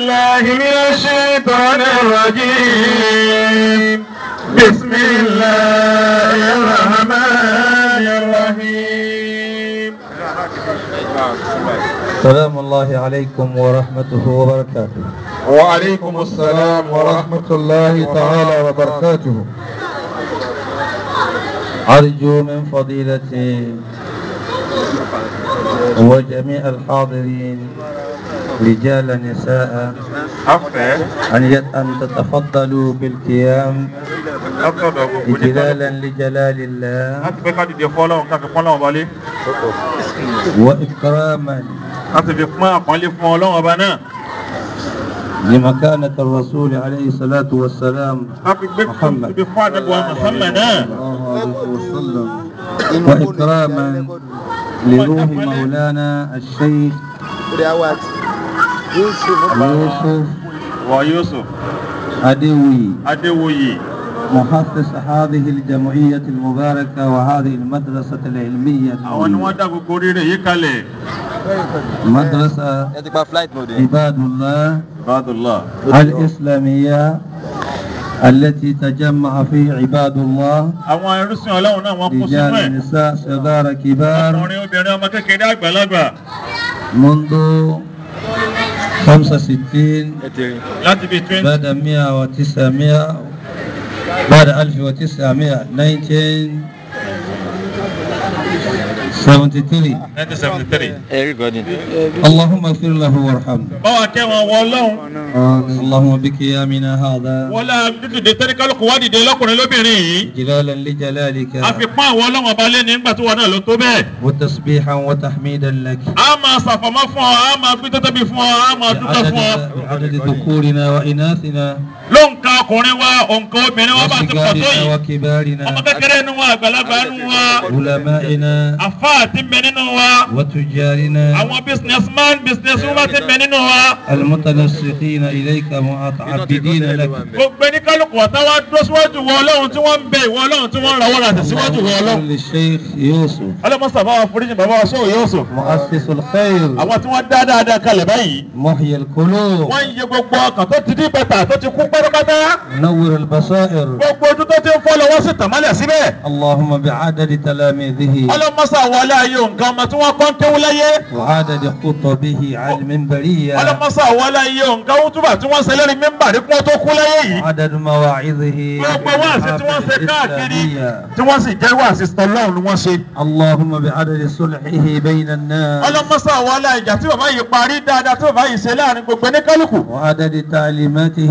بالله من الشيطان الرجيم بسم الله الرحمن الرحيم سلام الله عليكم ورحمته وبركاته وعليكم السلام ورحمة الله تعالى وبركاته أرجو من فضيلتي وجميع الحاضرين رجال نساء afẹ́ أن يت- أن تتفضلوا بالقيام látọ̀dọ̀ gbogbo nípa إجلالا لجلال الله láti fẹ́ ká dìde fọ́lọ́run ká fi pọ́n lọ́wọ́ balẹ̀ وإكراما láti fi pọ́n àpọ́nlé fún ọlọ́run ọba náà لمكانة الرسول عليه الصلاة والسلام láti gbé Muhammad. ibi fún àdàbọ̀ Muhammad náà الله عليه وسلم وإكراما لروح مولانا الشيخ يوسف wọ Yusuf أدوي Adéwòye محسس هذه الجمعية المباركة وهذه المدرسة العلمية àwọn ni wọ́n dá gbogbo oríire yìí kalẹ̀ مدرسة عباد الله Ibadullah الإسلامية التي تجمع فيه عباد الله àwọn ẹrúsìn ọlọ́run náà wọ́n kó sínú رجال ẹ̀ نساء صغار كبار ọkùnrin obìnrin ọmọ kékeré àgbàlagbà منذ 65 láti bíi twenty بعد 100 و900 بعد 1900 1973 nineteen seventy three. اللهم اغفر له وارحمه báwa kẹ́ wọn wọ ọlọ́run اللهم بقيامنا هذا wọlé dídìde tẹ́lẹ̀ kálukú wá dìde lọ́kùnrin lóbìnrin yìí جلالا لجلالك a fi pọ́n àwọn ọlọ́run ọba lé nígbà tó wà náà ló tó bẹ́ẹ̀. وتسبيحا وتحميدا لك a máa ṣàfọ̀mọ́ fún ọ a máa gbé tẹ́tẹ́ bí fún ọ a máa dúpẹ́ fún ọ. بعدد, بعدد ذكورنا وإناثنا ló ń ka ọkùnrin wa òǹkà obìnrin wa bá ti pọ̀ tó وصغارنا yìí. ọmọ وكبارنا kékeré nu wa àgbàlagbà nu wa علمائنا àfa àti mbẹ nínú wa وتجارنا àwọn businessman business woman ti mbẹ nínú wa. المتنسقين إليك متعبدين لك gbogbo ẹni kálukú ọ̀tá wa dúró síwájú wọ ọlọ́run tí wọ́n ń bẹ ìwọ ọlọ́run tí wọ́n ń rawọ́ rà sí síwájú wọ ọlọ́run. للشيخ يوسف ọlọ́mọsà bá wa foríjì bàbá wa sóò Yusuf. مؤسس الخير àwọn tí wọ́n dá dáadáa kalẹ̀ báyìí. محيي القلوب wọ́n ń yẹ gbogbo ọkàn tó ti dín bẹ́tà tó ti kú pátápátá. منور البصائر gbogbo ojú tó ti ń fọ́ lọ́wọ́ sí tàmálẹ̀ síbẹ̀. اللهم بعدد تلاميذه ọlọ́mọsà wọlé ayé nǹkan ọmọ tí wọ́n kọ́ ń kéwú láyé. وعدد خطبه على المنبرية ọlọ́mọsà wọlé ayé nǹkan wútúbà tí wọ́n ṣẹlẹ́rì mímbàrí kí wọ́n tó kú láyé yìí. وعدد مواعظه gbogbo wáàsí tí wọ́n ṣe káàkiri الإسلامية tí wọ́n sì jẹ́ wáàsí tọ́lọ́run ni wọ́n ṣe. اللهم بعدد صلحه بين الناس ọlọ́mọsà wọlé ìjà tí bàbá yìí parí dáadáa tí bàbá yìí ṣe láàrin gbogbo ní kálukú. وعدد تعليماته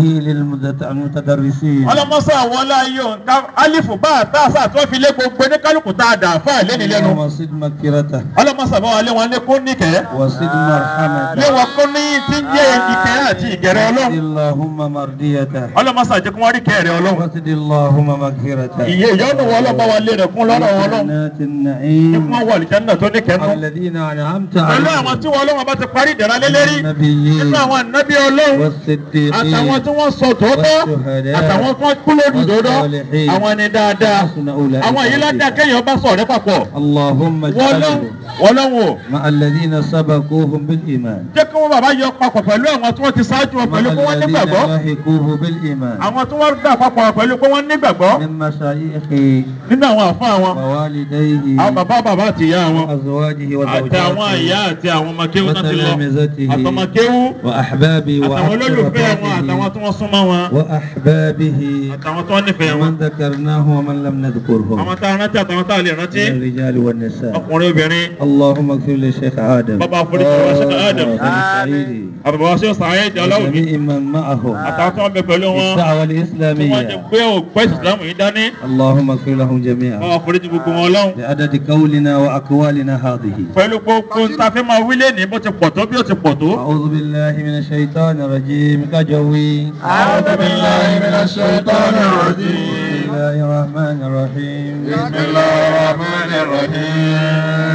للمتدرسين ọlọ́mọsà wọlé ayé nǹkan alifu bá a tá a sà tó fi lé gbogbo ní kálukú tá a dà fún àìlẹ́ni lẹ́nu. اللهم صد مغفرته ọlọ́mọsà bá wa lé wọn ní kún níkẹ́. وصد مرحمته lé wọn kún ní tí ń jẹ́ ìkẹ́ àti ìgẹ̀rẹ́ وصد ọlọ́run. اللهم مرضيته ọlọ́mọsà jẹ́ kí wọ́n rí kẹ́rẹ́ ọlọ́run. وصد اللهم مغفرته ìyè ìyọ́nù wọn ọlọ́ba wa lé rẹ̀ kún lọ́rọ̀ wọn ọlọ́run. جنات ní النعيم fún wọn wà lìjánná tó ní kẹ́nu. الذين أنعمت pẹ̀lú àwọn عليهم tí wọn ọlọ́run bá ti parí ìdẹ̀ra lé lérí. النبيين nínú àwọn ànábì ọlọ́run. àtàwọn والصديقين tí wọ́n sọ tòótọ́. والشهداء àtàwọn tí wọ́n kú lórí òdodo. والصالحين àwọn ẹni dáadáa. حسن أولئك àwọn yìí ládàá رفيقا. kéèyàn bá sọ̀rọ̀ papọ̀. اللهم wọ́n lọ́hùn اجعله wọ́n lọ́hùn o. مع الذين سبقوهم بالإيمان jẹ́ kí wọ́n bàbá yọ papọ̀ pẹ̀lú àwọn tí wọ́n ti ṣáájú wọn مع pẹ̀lú pé wọ́n الذين nígbàgbọ́. لاحقوه بالإيمان àwọn tí wọ́n dà papọ̀ pẹ̀lú pé wọ́n nígbàgbọ́. من مشايخه nínú àwọn àfáà wọn. ووالديه àwọn bàbá bàbá àti ìyá wọn. وأزواجه àtàwọn ìyá وزوجاته àti àwọn ọmọkéwú náà ti lọ. وتلامذته àtọmọkéwú. وأحبابه àtàwọn olólùfẹ́ wọn àtàwọn وأحبابه tí wọ́n súnmọ́ wọn. وأحبابه àtàwọn tí wọ́n nífẹ̀ẹ́ wọn. ومن ذكرناه ومن لم نذكرهم àwọn tá a rántí àtàwọn tá a lè rántí. من الرجال والنساء ọkùnrin obìnrin. اللهم اغفر للشيخ آدم بابا أغفر للشيخ آدم. سعيدي àbàbà wa ṣe sàáyé ìjà aláwùmí. وجميع من معه àtàwọn tí wọ́n bẹ pẹ̀lú wọn. الدعوة tí wọ́n ti الإسلامية gbé òpẹ́ ìsìlámù yìí dání. اللهم اغفر لهم جميعا wọ́n foríjì gbogbo wọn lọ́hùn. بعدد قولنا وأقوالنا هذه pẹ̀lú gbogbo ntàfẹ́ máa wílé ní bó ti pọ̀ tó bí ó ti pọ̀ tó. أعوذ بالله من الشيطان الرجيم كجوي أعوذ بالله من الشيطان الرجيم بسم الله الرحمن الرحيم بسم الله الرحمن الرحيم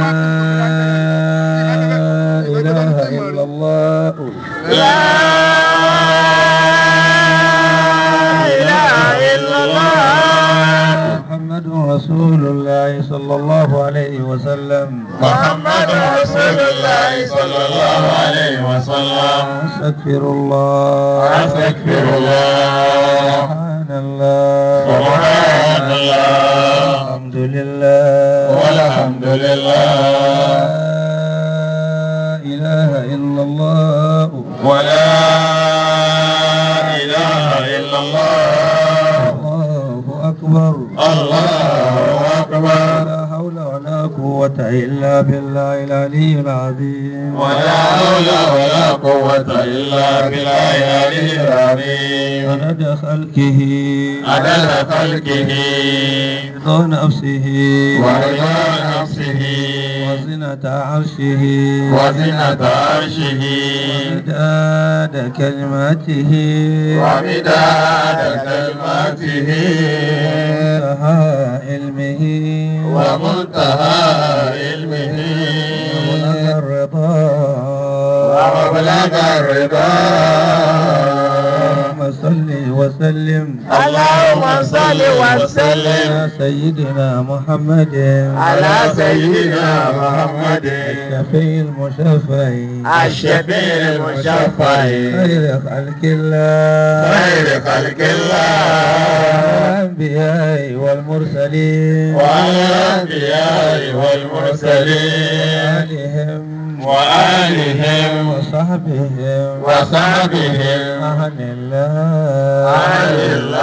لا إله إلا الله لا إله إلا الله محمد رسول الله صلى الله عليه وسلم محمد رسول الله صلى الله عليه وسلم أستغفر الله أستغفر الله سبحان الله سبحان الله الحمد لله والحمد لله لا إله إلا الله ولا إله إلا الله الله أكبر الله أكبر لا حول ولا قوة إلا بالله العلي العظيم ولا حول ولا قوة إلا بالله العلي العظيم عدد خلقه عدد خلقه رضا نفسه ورضا نفسه وزنة عرشه وزنة عرشه ومداد كلماته ومداد كلماته ومنتهى علمه ومنتهى علمه ومبلغ الرضا ومبلغ الرضا اللهم صل وسلم اللهم صل وسلم على سيدنا محمد على سيدنا محمد الشفيع المشفع الشفيع المشفع خير خلق الله خير خلق الله الأنبياء والمرسلين وعلى الأنبياء والمرسلين وآلهم وآلهم وصحبهم وصحبهم أهل الله أهل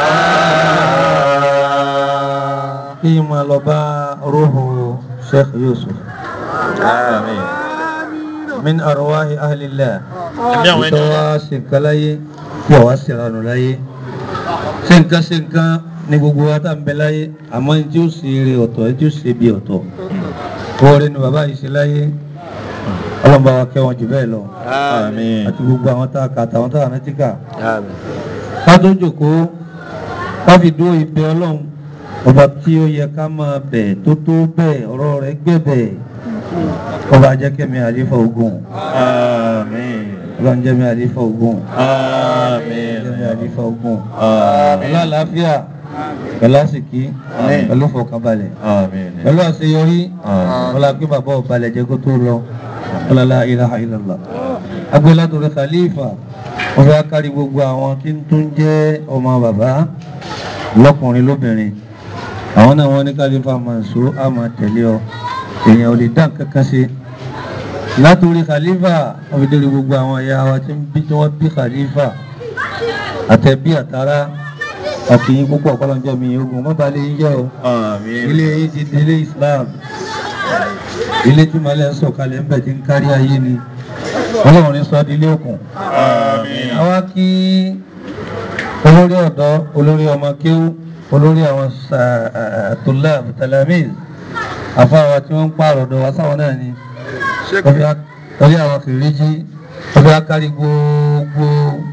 الله فيما لبى روح شيخ يوسف آمين من أرواح أهل الله Ẹ̀mí àwọn ẹni tó wá ṣe nǹkan láyé tí ọ̀wá sì ranù láyé ṣe nǹkan ṣe nǹkan ní gbogbo wa tá ń bẹ láyé àmọ́ ní tí ó ṣe eré ọ̀tọ̀ ní tí ó ṣe bí ọ̀tọ̀ oore ni bàbá yìí ṣe láyé ọlọ́run bá wa kẹ́ wọn jù bẹ́ẹ̀ lọ Àmín àti gbogbo àwọn tá a kà àtàwọn tá a rántí kà Àmín ká tó jòkóó ká fi dúró ìbẹ ọlọ́run ọba tí ó yẹ ká máa bẹ̀ tó tó bẹ́ẹ̀ ọ̀rọ̀ rẹ̀ gbẹ̀bẹ̀ ọba jẹ́kẹ́mi àlífà ogun Àmín ọlọ́run jẹ́mi àlífà ogun Àmín jẹ́mi àlífà ogun Àmín pẹ̀lú àlàáfíà pẹ̀lú àsìkí Àmín. pẹ̀lú fọkànbalẹ̀ Àmín pẹ̀lú àṣeyọrí Àmín. ọlá pé bàbá ọ̀balẹ̀ jẹ́ kó tó lọ ọlọ́lá ilaha illallah agbélátòrè khalifa wọ́n fẹ́ kárí gbogbo àwọn tí ń tún jẹ́ ọmọ bàbá lọ́kùnrin lóbìnrin àwọn náà wọ́n ní khalifa Mansur á máa tẹ̀lé ọ èèyàn ò lè dá nǹkan kan ṣe látòrí khalifa wọ́n fi dórí gbogbo àwọn ẹ̀yà wa tí ń bí tí wọ́n bí khalifa àtẹ̀bí àtàrà àkìyìn púpọ̀ kọ́lọ́njọ́ mi ogun mọ́balẹ̀ yín jẹ́ o Àmín ilé yìí ti délé islam ilé tí malẹ̀ ń sọ̀kalẹ̀ ń bẹ̀ tí ń kárí ayé ni ọlọ́run ní sọ́ọ́ di ilé òkun Àmín àwa kí olórí ọ̀dọ́ olórí ọmọ kéwú olórí àwọn tulab talamiz àfáwà tí wọ́n ń pààrọ̀ ọ̀dọ̀ wa sáwọn náà ni orí àwọn kìrìjì ọbẹ̀ akárí gbogbo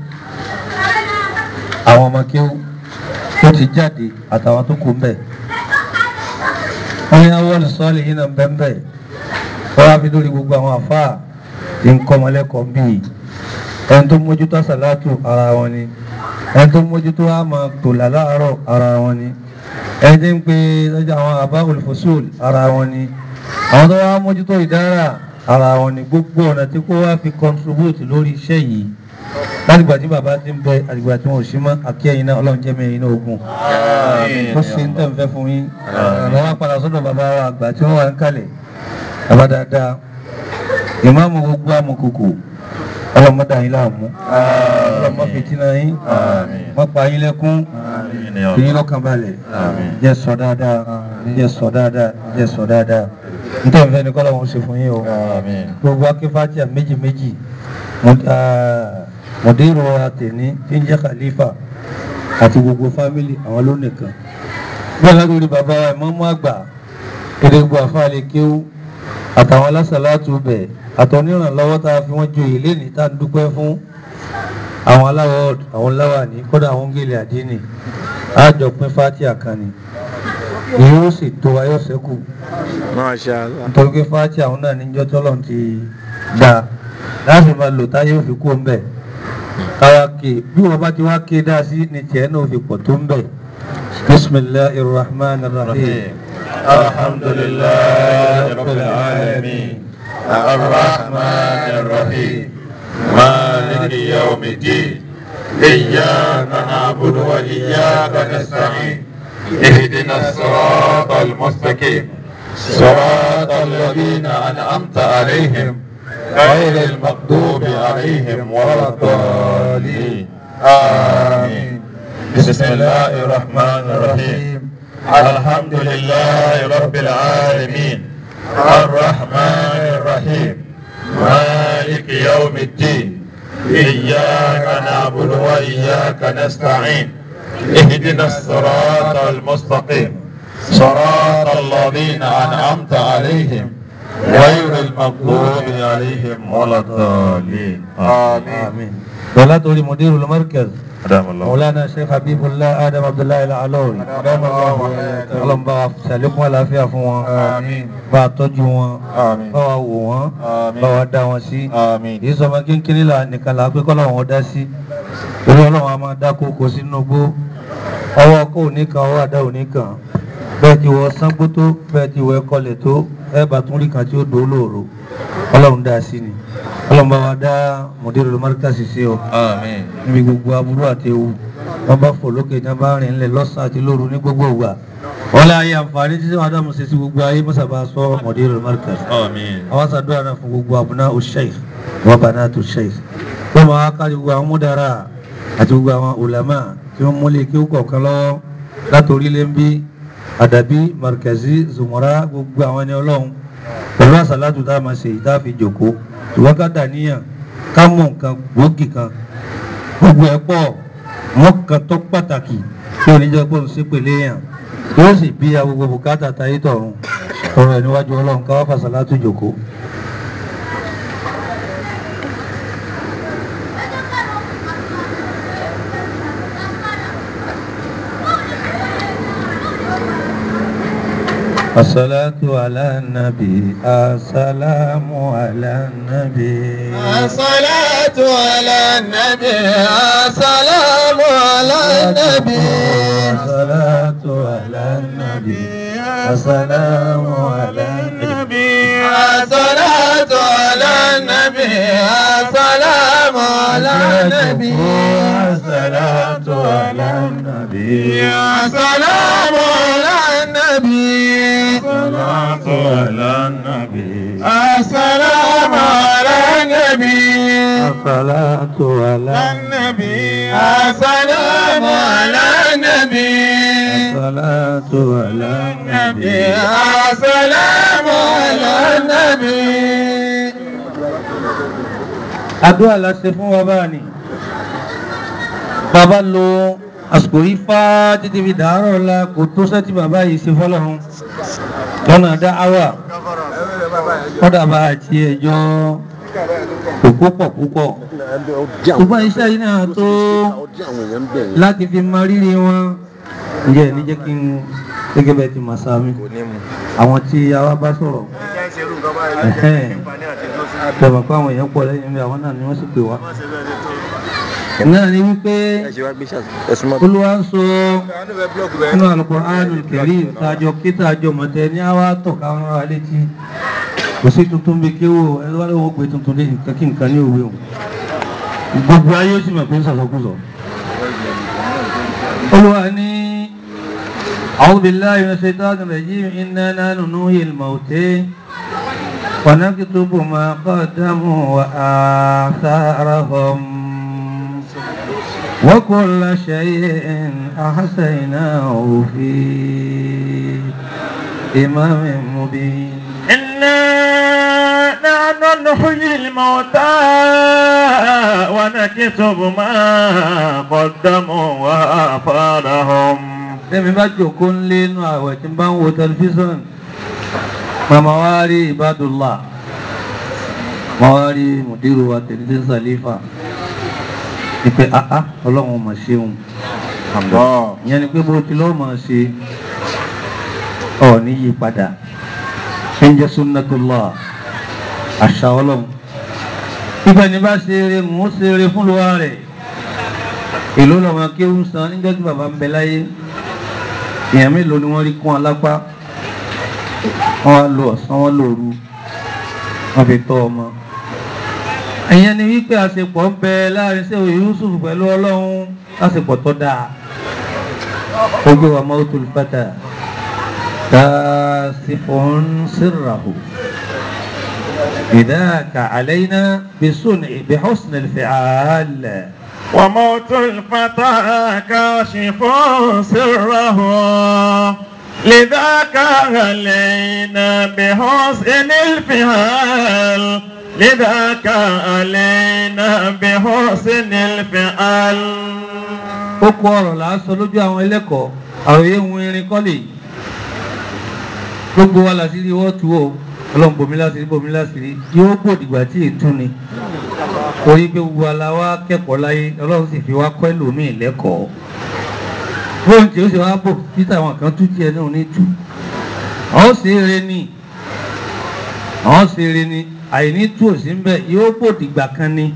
àwọn ọmọ kéwú tó ti jáde àtàwọn tó kù ń bẹ̀ wọ́n ní awọ́l sọ́ọ̀lì yìí náà bẹ́ẹ̀ wọ́n á fi lórí gbogbo àwọn àfáà tí ń kọ́ ọmọlẹ́kọ̀ọ́ ń bì í ẹni tó mójútó sàlátù ara wọn ni ẹni tó mójútó àmà tòlà láàárọ̀ ara wọn ni ẹni tí ń pe lọ́jọ́ àwọn àbá olùfọ́sùl ara wọn ni àwọn tó wá mójútó ìdára ara wọn ni gbogbo ọ̀nà tí kò wá fi contribute lórí iṣẹ́ yìí látìgbà tí bàbá ti ń bẹ àtìgbà tí wọn ò sí mọ́ àkíyẹ̀yìn náà ọlọ́run jẹ́ mẹ́rin náà ogun ó ṣe ń tẹ̀ ń fẹ́ fún yín àwọn wá padà sọ́dọ̀ bàbá wa àgbà tí wọ́n wà ń kalẹ̀ bàbá dáadáa ìmáàmù gbogbo amòkòkò ọlọ́mọdé yín láàmú ọlọ́mọ fìtínà yín wọ́n pa yín lẹ́kún fi yín lọ́kàn balẹ̀ jẹ́ sọ dáadáa jẹ́ sọ dáadáa jẹ́ sọ dáadáa nítorí ìfẹ́ ni kọ́lọ́ wọn ṣe fún yín o gbogbo akínfàtíà méjì méjì mọ̀dérò àtẹ̀ní tí ń jẹ́ khalifa àti gbogbo fámìlì àwọn ló nìkan bẹ́ẹ̀ látòrí bàbá wa ìmáàmù àgbà kéde gbogbo àfáàlẹ̀ kéwú àtàwọn alásàlátù bẹ̀ àtọ̀nírànlọ́wọ́ tá a fi wọ́n joyè lénìí tá a dúpẹ́ fún àwọn aláwọ̀ àwọn láwàní kódà àwọn gèlè àdínì àjọ pín fátíà kan ni èyí ó sì tó ayọ́sẹ́kù Masha Allah nítorí pé fátíà àwọn náà níjọ́ tọ́lọ̀ ti dá láti máa lò táyé ó fi kú ń bẹ̀ káwa ké bí wọ́n bá ti wá ké dá sí ni tiẹ̀ náà ó fi pọ̀ tó ń bẹ̀ bismillahir rahmanir rahim الحمد لله رب العالمين الرحمن الرحيم مالك يوم الدين إياك نعبد وإياك نستعين اهدنا الصراط المستقيم صراط الذين أنعمت عليهم غير المغضوب عليهم ولا الضالين آمين بسم الله الرحمن الرحيم الحمد لله رب العالمين الرحمن الرحيم مالك يوم الدين إياك نعبد وإياك نستعين اهدنا الصراط المستقيم صراط الذين أنعمت عليهم غير المغضوب عليهم ولا الضالين آمين ولا تقولي مدير المركز أدام الله مولانا الشيخ حبيب الله آدم عبد الله العلوي أدام الله وحياته ọlọ́run bá wa ṣàlékún àlàáfíà fún wọn آمين bá a tọ́jú wọn آمين bá wa wò wọn آمين bá wa dá wọn sí آمين èyí sọmọ kínkínní là nìkan là á pé kọ́lọ́run wọn dá sí orí ọlọ́run a máa dá kókó sínú gbó ọwọ́ kó òní kan ọwọ́ àdá òní kan bẹ́ẹ̀ ti wọ sángbó tó bẹ́ẹ̀ ti wọ ẹkọlẹ̀ tó ẹ bá tún rí kan tí ó dò ó lóòrò ọlọ́run dá sí ni ọlọ́run bá wa dá mọ̀dérò lọ́mọ́ríkàsì sí ọ آمين níbi gbogbo aburú àti ewu wọn bá fò lókè ní wọn bá rìn ńlẹ̀ lọ́sàn àti lóru ní gbogbo ìgbà wọn lé ayé àǹfààní títí wọn ádámù ṣe sí gbogbo ayé mọ́sàbá sọ mọ̀dérò lọ́mọ́ríkàsì آمين àwọn sàdúrà náà fún gbogbo àbúná òṣèṣ wọn bá náà tó ṣèṣ wọn máa kárí gbogbo àwọn múdàrà àti gbogbo àwọn ulama tí wọn múlẹ̀ kí ó kọ̀ọ̀kan lọ́wọ́ látòrí lẹ́ńbí àdàbí markazi zumura gbogbo àwọn ẹni ọlọ́run pẹ̀lú àsàlátù tá a máa ṣe ìta fi jòkó ṣùgbọ́n ká dàníyàn ká mọ̀ nǹkan gbòógì kan gbogbo ẹ̀ pọ̀ wọ́n kan tó pàtàkì tí oníjẹ́ pé òun ṣépè léèyàn yóò sì bí a gbogbo bùkátà táyé tọ̀run ọ̀rọ̀ ẹ̀ níwájú ọlọ́run ká wá fàṣàlátù jòkó. الصلاة على النبي السلام على النبي الصلاة على النبي السلام على النبي الصلاة على النبي السلام على النبي الصلاة على النبي السلام على النبي الصلاة على النبي السلام على النبي الصلاة على النبي السلام على النبي الصلاة على النبي السلام على النبي الصلاة على النبي السلام على النبي àdúrà la ṣe fún wa báà ni bàbá lo àsìkò yìí fá títí fi dàárọ̀ la kò tó sẹ́tì bàbá yìí ṣe fọ́lọ́run lọ́nà dá áwà kọ́dà bá àti ẹjọ́ kò púpọ̀ púpọ̀ ṣùgbọ́n iṣẹ́ yìí náà tó láti fi mọ rírì wọn ǹjẹ́ ní jẹ́ kí n gẹ́gẹ́ bẹ́ẹ̀ ti màsá mi àwọn tí a wá bá sọ̀rọ̀ tẹ̀wọ̀n pé àwọn èèyàn pọ̀ lẹ́yìn mi àwọn náà ni wọ́n sì pè wá. náà ni wípé olúwa ń sọ nínú Al-Qur'anul Karim tàjọ kí tàjọ mọ̀tẹ́ ní àwa tọ̀ka wọn ra létí kò sí tuntun bí kéwò ẹni wá lóun gbé tuntun lé nǹkan kí nǹkan ní òwe òun gbogbo ayé ó sì mọ̀ pé ń sọ̀sọ̀kúsọ̀. olúwa ní أعوذ بالله من الشيطان الرجيم إنا نحن نحيي الموتى ونكتب ما قدموا وآثارهم وكل شيء أحسيناه في إمام مبين إنا نحن نحيي الموتى ونكتب ما قدموا وآثارهم Tẹ́mi bá jòkó ń lé inú àwẹ̀ tí ń bá ń wo tẹlifíṣàn, màmá wá rí Ibadullah, màmá wá rí Mùdírù wa tẹ̀lé Sàlífà, ní pé àá ọlọ́run mà ṣeun. Ìyẹn ni pé bó ti lọ́ọ́ máa ṣe ọ̀ ní yí padà. Ṣé ń jẹ́ Sunnatullah, àṣà ọlọ́run. Ibẹ̀ ni bá ṣe eré mò ń ṣe eré fún lọ́wọ́ rẹ̀. Èló lọ́mọ kéwù san níjọ́ tí bàbá ń bẹ láyé èèyàn mélòó ni wọ́n rí kún alápá wọ́n wá lo ọ̀sán wọn lóru wọ́n fi tọ́ ọmọ ìyẹn ni wípé àṣepọ̀ ń bẹ láàrin sí òye Yusuf pẹ̀lú ọlọ́run àṣepọ̀ tó dáa ojú wa mautul fata kasifun sirrahu بذاك علينا بصنع بحسن الفعال وموت الفتى كاشف سره لذاك علينا بحسن الفعال لذاك علينا بحسن الفعال kókó ọ̀rọ̀ là ń sọ lójú àwọn ẹlẹ́kọ̀ọ́ àròyé ń irin kọ́lé gbogbo wa làṣírí wọ́n tu o ọlọ́run bomi láṣírí bomi láṣírí yóò gbòdìgbà tí ètú ni orí pé gbogbo aláwa kẹ́kọ̀ọ́ láyé ọlọ́run sì fi wá kọ́ ẹlòmíì lẹ́kọ̀ọ́ bóun tí ó sì wá bò títà àwọn kan tú tiẹ̀ náà ní tú àwọn sì eré ni àwọn sì eré ni àìní tú òsì ń bẹ yóò gbòdìgbà kan ni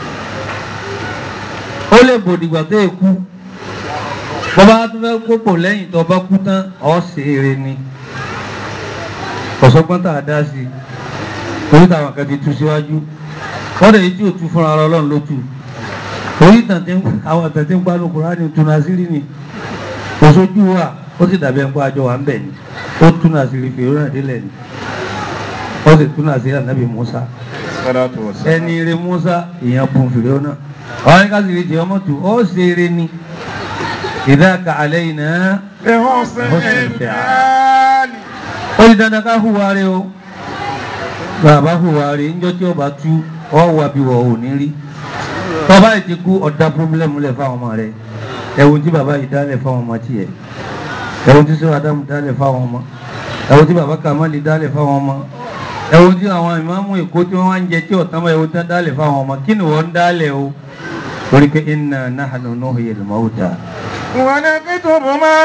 ó lè bòdìgbà tó yẹ kú bọ́bá tó fẹ́ kópò lẹ́yìn tó bá kú tán ọ̀ ṣe eré ni kọ̀sọ́gbọ́n tá a dá sí i orí táwọn kan ti tú síwájú wọ́n dẹ̀ yìí tí ò tú fúnra ara ọlọ́run ló tú orí tàǹtí àwọn àtàǹtí ń pariwo Kùránì tún àṣírí ni kò sójú wa ó sì dàbí ẹ̀ńpá àjọ wa ń bẹ̀ ni ó tún àṣírí fèrè náà délẹ̀ ni ó sì tún àṣírí ànábì Musa ẹni eré Musa èèyàn bùn fèrè náà àwọn ẹni ká sì rí jẹ ọmọ tù ó ṣe eré ni ìdáka àlẹ́ yìí náà بحسن الفعال. ó di dandan ká hùwà rẹ o bàbá hùwà rẹ níjọ́ tí ọba tú ọ wà bí wọ ò ní rí tọba yìí ti kú ọ̀dà pọ́blẹ́mù lẹ̀ fáwọn ọmọ rẹ ẹ̀wọ̀n tí bàbá yìí dálẹ̀ fáwọn ọmọ tiẹ̀ ẹ̀wọ̀n tí sọ́wọ́ Ádámù dálẹ̀ fáwọn ọmọ ẹ̀wọ̀n tí bàbá Kàmálì dálẹ̀ fáwọn ọmọ ẹ̀wọ̀n tí àwọn ìmáàmù Èkó tí wọ́n wá ń jẹ tí ọ̀tán bá ẹ̀wọ̀n tí wọ́n dálẹ̀ fáwọn ọmọ kí ni wọ́n ń dálẹ̀ o torí pé inna nahnu nuhyil mauta ونكتب ما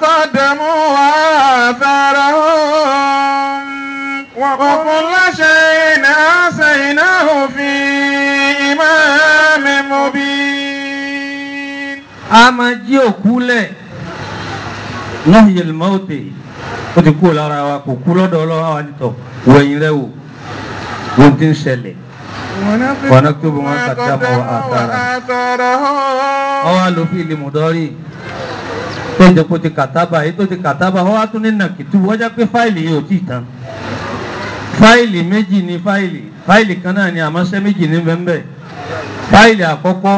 قدموا وآثارهم وكل شيء أحصيناه في إمام مبين a máa jí òkú lẹ̀ nuhyil mauti ó ti kú lára wa kò kú lọ́dọ̀ ọlọ́run àwọn àdìtọ̀ wẹ̀yìn rẹ̀ wò ohun tí ń ṣẹlẹ̀ ونكتب ما قدموا وآثارهم ọwọ́ àlòfin ilé mùdọ́rì tó jẹ́ kó ti kàtábà èyí tó ti kàtábà ọwọ́ tún ní nàkìtù wọ́n jẹ́ pé fáìlì yìí ò tí ì tán fáìlì méjì ní fáìlì fáìlì kan náà ni àmọ́ṣẹ́ méjì ní bẹ́ẹ̀ fáìlì àkọ́kọ́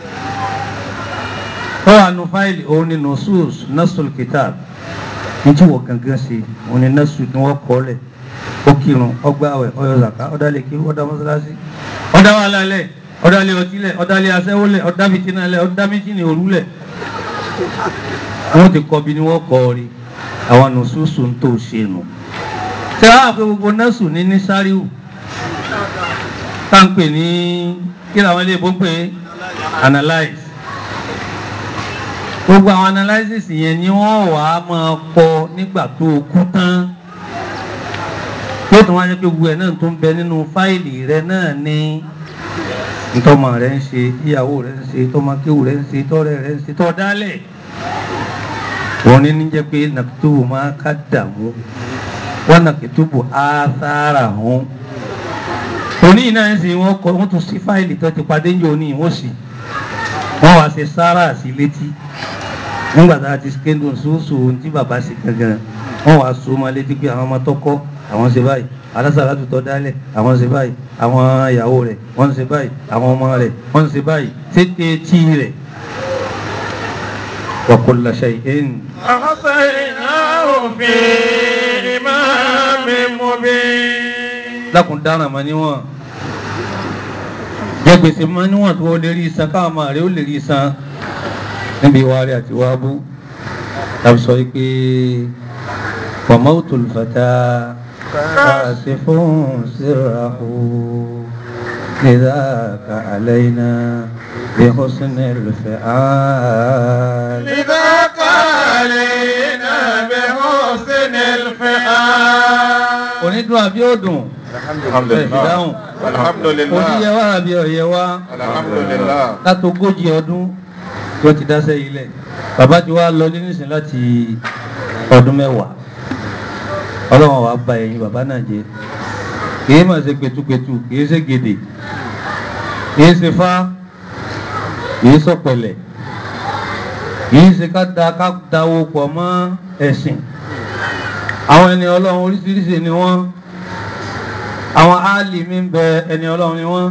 tó wà nù fáìlì òun ni nusus nasul kitab ní tí wọ́n gangan ṣe òun ni nasu ni wọ́n kọ́ lẹ̀ ó kírun ọgbàwẹ̀ ọyọ zaka ọdálẹ̀kí ọdá mọ́sálásí ọdá wà lálẹ̀ ọdálẹ̀ ọtílẹ̀ ọdálẹ̀ asẹ́wólẹ̀ ọdá fìtínàlẹ̀ ọdá méjìlẹ̀ òrùlẹ̀ wọ́n ti kọ́ bí ni wọ́n kọ́ rí àwọn nùsùsù ń tó ṣe nù ṣé wàá pé gbogbo nọ́ọ̀sù ní ní sáríù táǹpẹ̀ ní kí làwọn ilé ìbò ń pè é analyze gbogbo àwọn analysis yẹn ni wọ́n wàá máa kọ nígbà tó o kú tán yóò tún wá jẹ́ pé gbogbo ẹ̀ náà tó ń bẹ nínú fáìlì rẹ náà ní ntọ́mọ rẹ ń ṣe ìyàwó rẹ ń ṣe tọ́mọ kéwù rẹ ń ṣe tọ́rẹ rẹ ń ṣe tọ́ dálẹ̀ wọ́n ní ní jẹ́ pé nàkìtúbù máa ká dààmú wọ́n nàkìtúbù ására hàn òní náà ń sìn wọ́n kọ wọ́n tún sí fáìlì tó ti padé ń jẹ́ òní wọ́n sì wọ́n wá ṣe sára sí létí nígbà tá a ti skéndùn sóòsò ohun tí bàbá ṣe gangan wọ́n wá so máa létí pé àwọn ọmọ tó kọ́ àwọn ṣe báyìí alásàlá tó tọ́ dálẹ̀ àwọn ṣe báyìí àwọn ìyàwó rẹ̀ wọ́n ṣe báyìí àwọn ọmọ rẹ̀ wọ́n ṣe báyìí tètè tí rẹ̀ wa kulla shay'in أحصيناه في إمام مبين lákùn dára mọ́ níwọ̀n jẹ gbèsè mọ́ níwọ̀n tó lè rí san káwọn máa rẹ̀ ó lè rí san níbi ìwà rẹ̀ àti ìwà bú tàbí sọ pé وموت الفتى كاشف سره لذاك علينا بحسن الفعال لذاك علينا بحسن الفعال onídùn àbí òdùn الحمد ẹ̀ ìdáhùn الحمد oníyẹ لله wá àbí ọ̀yẹ wá الحمد لله látogójì ọdún tí wọ́n ti dáṣẹ́ ilẹ̀ bàbá ti wá lọ nísìn láti ọdún mẹ́wàá ọlọ́run wa ba ẹ̀yin bàbá náà jẹ́ kìí mà ṣe pẹ̀tùpẹ̀tù kìí ṣe gèdè kìí ṣe fá kìí sọ̀pẹ̀lẹ̀ kìí ṣe ká da ká dáwó pọ̀ mọ́ ẹ̀sìn àwọn ẹni ọlọ́run oríṣiríṣi ni wọ́n àwọn áàlìmí ń bẹ ẹni ọlọ́run ni wọ́n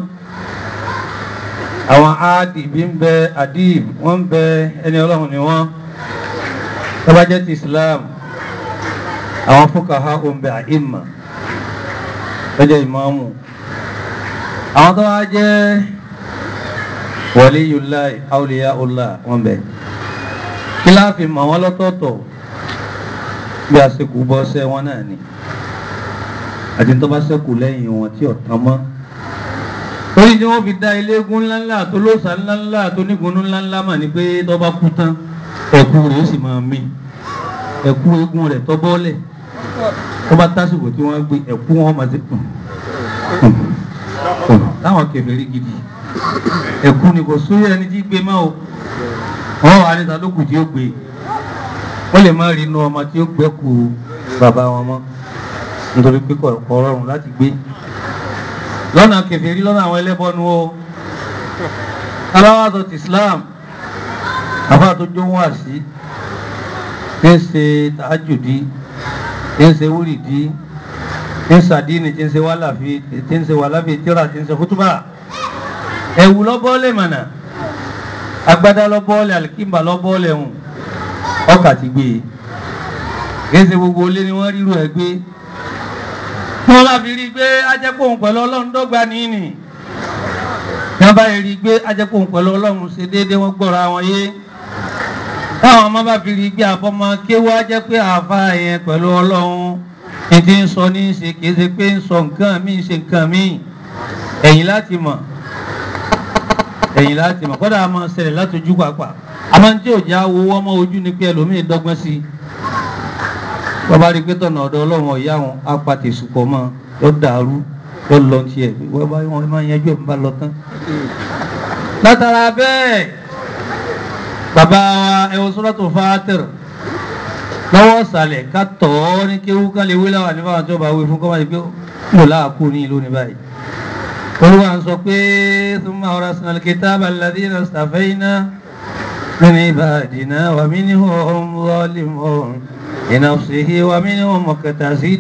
àwọn áàdìbí ń bẹ àdìb wọ́n ń bẹ ẹni ọlọ́run ni wọ́n tó bá jẹ́ ti Islam àwọn fúkàhá ń bẹ àìmà tó jẹ́ ìmáàmù àwọn tó wá jẹ́ waliyullah awliyaullah wọ́n bẹ kí láàfin mọ̀ wọ́n lọ́tọ̀ọ̀tọ̀ bí a ṣe kú bọ́ sẹ́ wọn náà ni àti tó bá ṣẹ́kù lẹ́yìn wọn tí ọ̀tán mọ́ torí tí wọ́n fi dá ilégún ńláńlá tó lóòsà ńláńlá tó nígunú ńláńlá mà ní pé tó bá kú tán ẹ̀kú rẹ̀ ó sì máa mí ẹ̀kú eégún rẹ̀ tó bọ́lẹ̀ tó bá tásìkò tí wọ́n gbé ẹ̀kú wọn máa ti kùn táwọn kèfèrí gidi ẹ̀kú ni kò sóyè ẹni tí gbé máa o wọ́n wà níta lókù tí ó gbé wọ́n lè má rí inú ọmọ tí ó gbẹ́kù bàbá wọn mọ́ nítorí pé kò kò rọrùn láti gbé lọ́nà kèfèrí lọ́nà àwọn ẹlẹ́bọnú o aláwàtò ti Islam àfáà tó jó wà sí tí ń ṣe tàájùdí tí ń ṣe wúrìdí tí ń ṣàdínì tí ń ṣe wàláfi tí ń ṣe wàláfi tíra tí ń ṣe fútúbà ẹ̀wù lọ́bọ́ọ̀lẹ̀ mọ̀nà agbádá lọ́bọ́ọ̀lẹ̀ alikimba lọ́bọ́ọ̀lẹ̀ hùn ọkà ti gbé e kìí ṣe gbogbo ilé ni wọ́n ríru ẹ̀ gbé wọ́n bá fi rí i pé ajẹ́pọ̀hún pẹ̀lú ọlọ́run dọ́gba nìyí tí wọ́n bá rí i pé ajẹ́pọ̀hún pẹ̀lú ọlọ́run ṣe déédéé wọ́n gbọ́ra wọn yé táwọn ọmọ bá fi rí i pé àfọmọ kéwọ́ ajẹ́ pé àfa yẹn pẹ̀lú ọlọ́run ní ti ń sọ ní í ṣe kìí ṣe pé ń sọ nǹkan míì ṣe nǹkan míì ẹ̀yìn láti mọ̀ ẹ̀yìn láti mọ̀ kọ́dà á máa ṣẹlẹ̀ látọjú pàápàá àmọ́ tí ò já wo ọmọ ojú ni pé ẹlòmíì dọ́gbọ́n sí i bàbá rí i pé tọ̀nà ọ̀dọ̀ ọlọ́run ọ̀yá wọn á pa tèṣùpọ̀ mọ́ yọ dàrú yọ lọ tiẹ̀ wọ́n bá wọn máa yanjú ẹ̀ ń bá lọ tán. látara bẹ́ẹ̀ bàbá wa ẹ̀wọ̀n sọ́dọ̀tò fàátìr lọ́wọ́ sàlẹ̀ ká tọ̀ ọ́ ní kéwú ká lè wí láwà nípa àwọn tí wọ́n bá wí fún kọ́má pé mo láàkú ní ìlú ní báyìí. olúwa ń sọ pé thumma awrasna al-kitaba alladhina istafayna min ibadina wa minhum zalimun لنفسه ومنهم مقتصد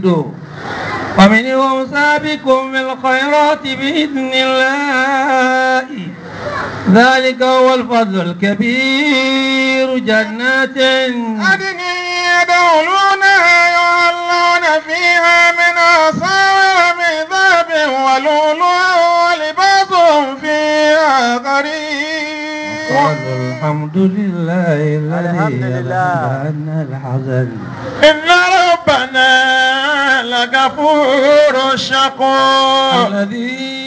ومنهم سابق بالخيرات بإذن الله ذلك هو الفضل الكبير جنات عدن يدخلونها يحلون فيها من أساور من ذهب ولؤلؤا ولباسهم فيها قريب قالوا الحمد لله الذي أذهبنا الحزن إن ربنا لغفور شكور الذي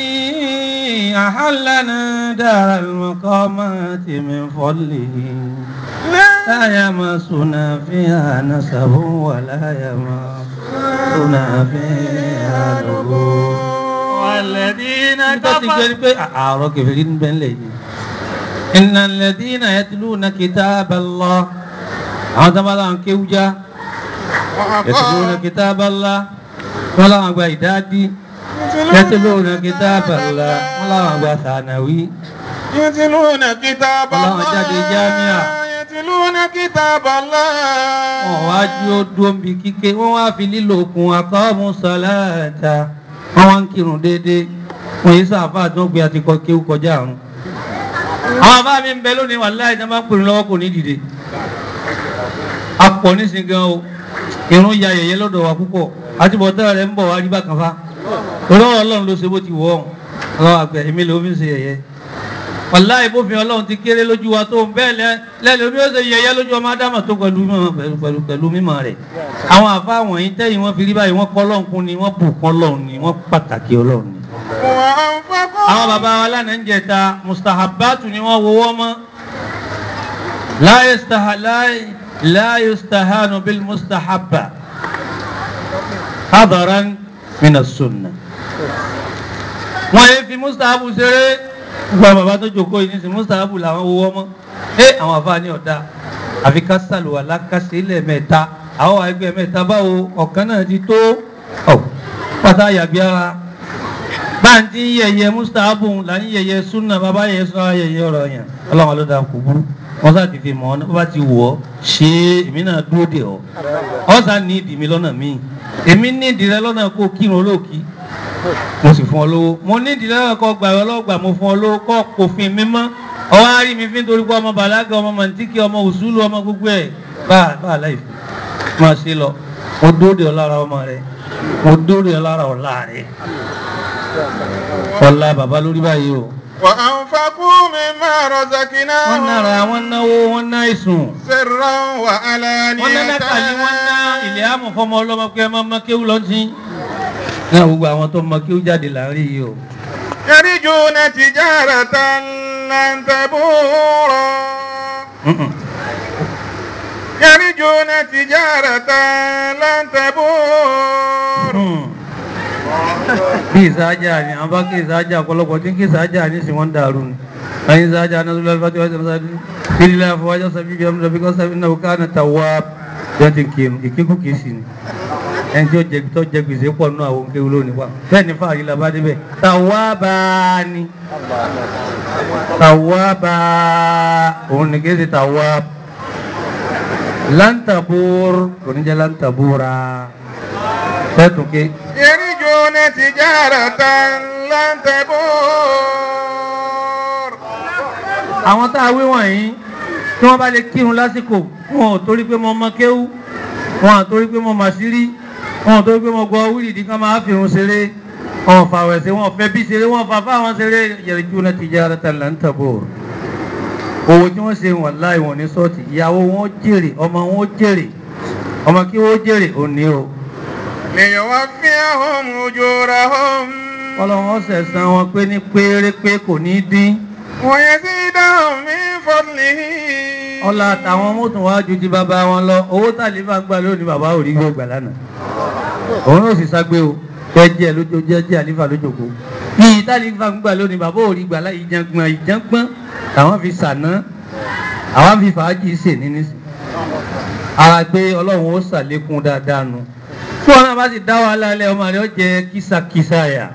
أحلنا دار المقامات من فضله لا يمسنا فيها نسب ولا يمسنا فيها لغوب والذين nígbà tí gbé pé àárọ̀ kẹfìrí ń bẹ́ ń lẹ̀ yìí إن الذين يتلون كتاب الله àwọn tó bá láwọn kéwújá يتلون كتاب الله wọ́n láwọn àgbà ìdádí يتلون كتاب الله wọ́n láwọn àgbà sànàwí يتلون كتاب Ọlọ́run الله jáde jámíà. يتلون كتاب الله wọ́n wá jú ó dúró ń bi kíké wọ́n wá fi lílo okùn aqamu salata wọ́n wá ń kírun déédéé wọ́n yìí sáfà tó ń gbé àti kọ kéwú kọjá àrùn. àwọn àbá mi ń bẹ lónìí wàláhì tí wọ́n bá ń pèrè lọ́wọ́ kò ní dìde. a pọ̀ nísìnyí gan o irun ya yẹ̀yẹ́ lọ́dọ̀ wa púpọ̀ àti bọ̀tẹ́ rẹ̀ ń bọ̀ wá rí bákan fa. olówó ọlọ́run ló ṣe bó ti wọ̀ ọ́n ọlọ́run àgbẹ̀ èmi ló fi ń ṣe yẹ̀yẹ́ wàláì bófin ọlọ́run ti kéré lójú wa tó bẹ́ẹ̀ lẹ́lẹ́ omi ó ṣe yẹyẹ lójú ọmọ ádámà tó pẹ̀lú mímọ̀ pẹ̀lú pẹ̀lú pẹ̀lú mímọ̀ rẹ̀ àwọn àfa wọ̀nyí tẹ́yìn wọn fi rí báyìí wọ́n kọ́ ọlọ́run kún ni wọ́n bù kún ọlọ́run ni wọ́n pàtàkì ọlọ́run ni. وأنفقوا àwọn bàbá wa lánàá ń jẹta mustahabatu ni wọ́n wọ́wọ́ mọ́ la yastaha- la- la yustahanu bil mustahabba hadaran min as-sunnah wọ́n yé fi mustahabu ṣeré gbogbo bàbá tó jókòó yìí nísìnyí mustahabu làwọn wọ́wọ́ mọ́ ẹ àwọn àfa ní ọ̀dà àfi ká sàlùwà lákàṣe lẹ́ẹ̀mẹ́ta àwọn ẹgbẹ́ mẹ́ta báwo ọ̀kan náà ti tó ọ̀ pátá yàgbé ara báńtí yẹyẹ mustahabu là ń yẹyẹ sunna bàbá yẹyẹ sọ yẹyẹ ọ̀rọ̀ yẹn ọlọ́run ló dáa kò burú wọ́n sá ti fi mọ̀ ọ́ bá ti wọ̀ ọ́ ṣe é èmi náà dúró dè ọ́ ọ́ sá ní ìdí mi lọ́nà míì èmi ní ìdí rẹ lọ́nà kó kírun olóòkì mo sì fún ọ lówó mo ní ìdí lọ́nà kó gbà ọ lọ́gbà mo fún ọ lówó kó òfin mi mọ́ ọwọ́ á rí mi fi nítorí pé ọmọ bàlágà ọmọ màntíkì ọmọ òṣùlù ọmọ gbogbo ẹ̀ bá bá a láì fi máa ṣe lọ mo dúró dè ọ lára ọmọ rẹ mo dúró dè ọ lára ọ̀la rẹ ọ̀la bàbá lórí báyìí o وأنفقوا مما wọ́n رزقناهم nára wọ́n náwó wọ́n ná ìsùn سرا wọ́n ná nákàlí wọ́n ná ilẹ̀ àmọ̀ fọmọ ọlọ́mọ pé ẹ máa ma kéwù lọ́tí. náà gbogbo àwọn tó mọ kéwù jáde láàrin yìí o. يرجون تجارة لن تبور يرجون تجارة لن تبور bí ìsáájà ni àwọn bá kí ìsáájà ọ̀pọ̀lọpọ̀ tí ń kí ìsáájà ní sí wọ́n dàrú ni. àyìn ìsáájà náà lọ́wọ́ fati wájú ọ̀sán sáájú ìdílé àfọwájọ́ sábí bí ọmọdé bíkọ́ sábí náà ká náà tàwa bí wọ́n ti ń kírun ìkíkú kìí sí ni. ẹni tí ó jẹ tó jẹ gbèsè pọ̀ nínú àwọn kéwù lónìí wa bẹ́ẹ̀ ni fáàrí la bá débẹ̀ tàwa bá a ni tàwa bá a òun ni kéde tàwa lantabur kò ní jẹ́ lantabura fẹ́ tún ké. يرجون تجارة لن تبور àwọn tá a wí wọ̀nyí tí wọ́n bá lè kírun lásìkò wọn ò torí pé mo mọ kéwú wọn ò torí pé mo mà sírí wọn ò torí pé mo gbọ́ wíìlì kan máa fìrun ṣeré wọn ò fàwẹ̀ sí wọn ò fẹ́ bí ṣeré wọn ò fà fáwọn ṣeré yarjuna tijaratan lan tabur owó tí wọ́n ṣe wọ̀n láì wọ̀n ní sọ́ọ̀tì ìyàwó wọn ó jèrè ọmọ wọn ó jèrè ọmọ kí wọ́n ó jèrè òní o ليوفيهم أجورهم ọlọ́wọ́n sẹ̀sán wọn pé ní pérépé kò ní dín ويزيدهم من فضله ọlá àtàwọn mọ́tò wá ju ti bàbá wọn lọ owó tàlífà gbà lónìí bàbá ò rí gbà lánàá òun náà sì ságbé o jẹjẹ lójó jẹjẹ àlífà lójoko yìí tàlífà gbà lónìí bàbá ò rí gbà láyé ìjàngbọ̀n ìjàngbọ̀n àwọn fi sàná àwọn fi fàájì sè ní nísì ara pé ọlọ́run ó sàlékún dáadáa nu tí wọn náà bá sì dá wàhálà alẹ́ ọmọ rẹ ó jẹ kísàkísà yà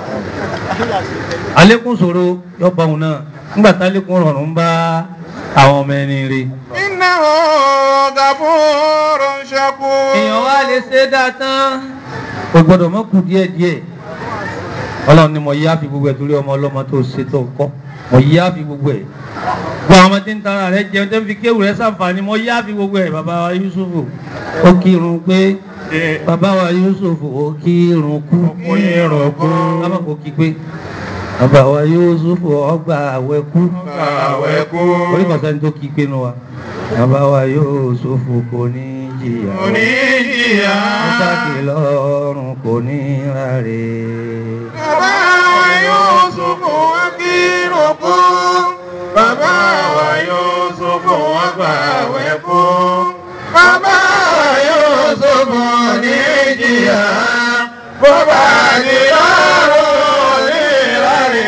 àlékún ṣòro yọba òun náà nígbà tálékún rọrùn bá àwọn ọmọ ẹni rí. إنه غفور شكور èèyàn wá lè ṣe é dáa tán o gbọ́dọ̀ mọ kù díẹ̀ díẹ̀ Ọlọ́run ni mo yá fi gbogbo ẹ̀ torí ọmọ ọlọ́mọ tó ṣe tó kọ́ mo yá fi gbogbo ẹ̀ gbọ́ àwọn ọmọdé ń tara rẹ jẹun tó ń fi kéwù rẹ ṣàǹfààní mo yá fi gbogbo ẹ̀ bàbá wa Yusufu ó kírun pé bàbá wa Yusufu ó kírun kú kírun kú. lábà kó kí pé bàbá wa Yusufu ọgbà àwẹ̀ kú àwẹ̀ kú. orí kọ̀ọ̀sán tó kí pé nu wa bàbá wa Yusufu kò ní jìyà o. oníjìyà. Mọ́sáàkì lọ́rùn kò ní ráre. Bàbá wa Yúsúfù wá kírun kú. Bàbá wa Yúsúfù wá gbààwẹ̀ kú. Bàbá wa Yúsúfù ní jìyà. Bó bá di lọ́rùn ní ìrárí.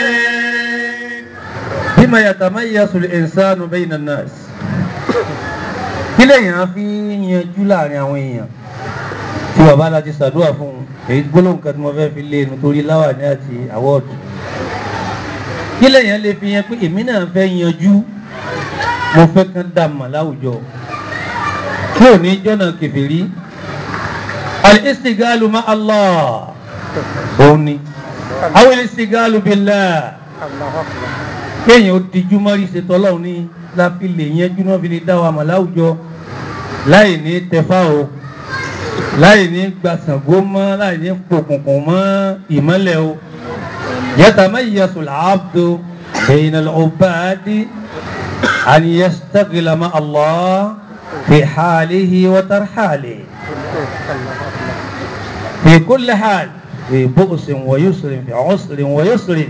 Bima yatamayyazu al-insanu bayna an-nas. Kí lèèyàn fi yanjú láàrin àwọn èèyàn? Tí bàbá láti ṣàdúrà fún un, èyí gbólóhùn kan tí mo fẹ́ fi lé inú torí láwàní àti àwọ̀dù. Kí lèèyàn lè fi yan pé èmi náà fẹ́ yanjú, mo fẹ́ kán dà mà láwùjọ. Kí ò ní jọ́nà kèfèrí? Al-istigalu ma Allah. Òun ni. Aw al-istigalu billah kéèyàn ó dijú mọ́rí ṣètò ọlọ́run ní láfi lè yẹnjú náà fi lè dá wa mọ̀ láwùjọ láì ní tẹfá o láì ní gbàsàngó mọ́ láì ní pòkùnkùn mọ́ ìmọ́lẹ̀ o yatamayyazu al-abdu bayna al-ubadi an yastaghila ma Allah fi halihi wa tarhalihi fi kulli hal fi bu'sin wa yusrin fi usrin wa yusrin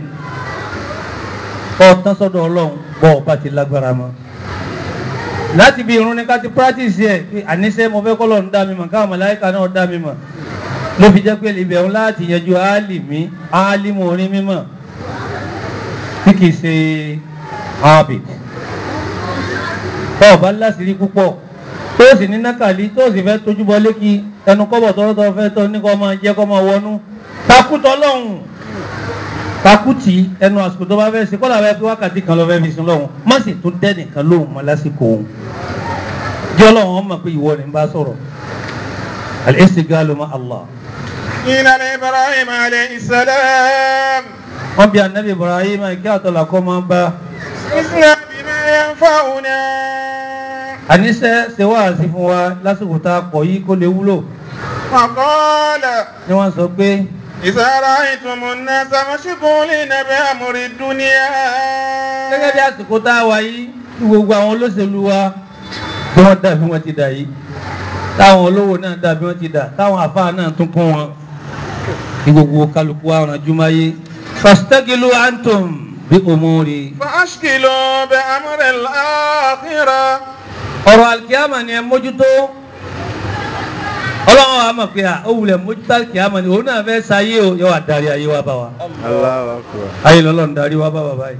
ọ̀tán sọ́dọ̀ ọlọ́run bọ́ ọba ti lágbára mọ́ láti bí irun ní ká ti practice ẹ̀ pé àníṣe mo fẹ́ kọ́lọ̀ ń dá mi mọ̀ káwọn màláíkà náà dá mi mọ̀ ló fi jẹ́ pé ibẹ̀ ń láti yanjú álìmí álìmú orin mímọ̀ tí kìí ṣe habit bọ́ ọba láṣìírí púpọ̀ tó sì ní nákàlí tó sì fẹ́ tójú bọ lékì ẹnu kọ́bọ̀ tọ́rọ́tọ́ fẹ́ tọ́ ní kọ́ máa jẹ́ kọ́ máa wọnú takútọ́ lọ́hùn takútì ẹnu àsìkò tó bá fẹ́ ṣe kọ́lá bẹ́ẹ̀ pé wákàtí kan lọ fẹ́ fi sin lọ́hùn má sì tún dẹ́ nìkan lóhùn mọ́ lásìkò òun jẹ́ ọlọ́run ọmọ pé ìwọ ni ń bá sọ̀rọ̀ al-istigalu ma Allah قيل لإبراهيم عليه السلام wọ́n bí anabi Ibrahim kí àtọ̀là kọ́ máa bá اسمع بما ينفعنا àníṣe ṣe wáàsí fún wa lásìkò tá a pọ̀ yìí kó lè wúlò وقال ni wọ́n sọ pé إذا رأيتم الناس مشغولين بأمر الدنيا gẹ́gẹ́ bí àsìkò tá a wà yìí tí gbogbo àwọn olóṣèlú wa tí wọ́n dà bí wọ́n ti dà yìí táwọn olówó náà dà bí wọ́n ti dà táwọn àfáà náà tún kún wọn kí gbogbo kálukú wa ràn jùmáyé fastagilu antum bí umuri فأشكلوا بأمر الآخرة ọ̀rọ̀ alikiyama ni ẹ mójútó ọlọ́run wa mọ̀ pé à ó wulẹ̀ mójútó alikiyama ni òun náà fẹ́ sáyé o yóò wá darí ayé wa bá wa الله أكبر ayé lọ́lọ́run darí wa bá wa báyìí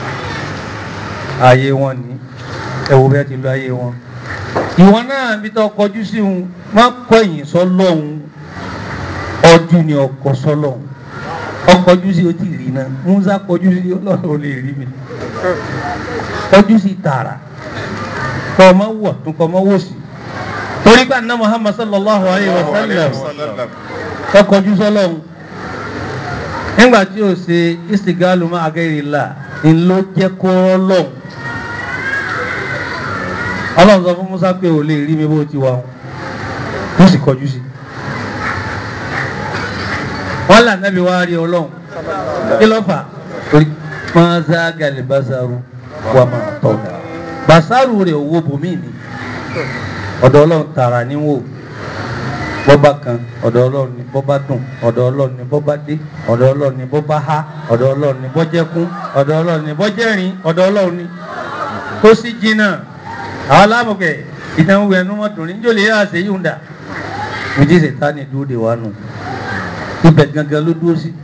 ayé wọn ni ẹ wo bẹ́ẹ̀ ti lọ ayé wọn ìwọ náà bí tó kọjú sí òun má kọ̀yìn sọ́lọ́hun ọdún ni ọkọ̀ sọ́lọ́hun ọkọjú sí o ti rí náà musa kọjú sí ọlọ́run ò lè rí mi kọjú sí tààrà kọ́ ọmọ wọ̀ tún kọ́ ọmọ wò sí torí pé àná muhammad sallallahu alayhi wa sallam kọkọjú sọ́lọ́hun nígbà tí o ṣe istigalu ma agẹ́rìlá ń ló jẹ́ kó lọ́hùn ọlọ́run sọ fún musa pé ò lè rí mi bó ti wà ó sì kọjú sí wọ́n là nábì wá rí ọlọ́run kí ló fà torí máa zá gàlè bàṣàrù wà máa tọ̀gà bàṣàrù rẹ̀ owó bòmí ni ọ̀dọ̀ ọlọ́run tààrà níwò bọ́bá kan ọ̀dọ̀ ọlọ́run ni bọ́bá dùn ọ̀dọ̀ ọlọ́run ni bọ́bá dé ọ̀dọ̀ ọlọ́run ni bọ́bá há ọ̀dọ̀ ọlọ́run ni bọ́jẹ́kún ọ̀dọ̀ ọlọ́run ni bọ́jẹ́rìn ọ̀dọ̀ ọlọ́run ni tó sì jìnnà àwọn alámọ̀kẹ́ ìtàn wẹ̀ ẹnu mọ́tò ní jòlè yá àṣẹ yìí ń dà méjì sèta ni dúró de wa nù ibẹ̀ gangan ló dúró sí.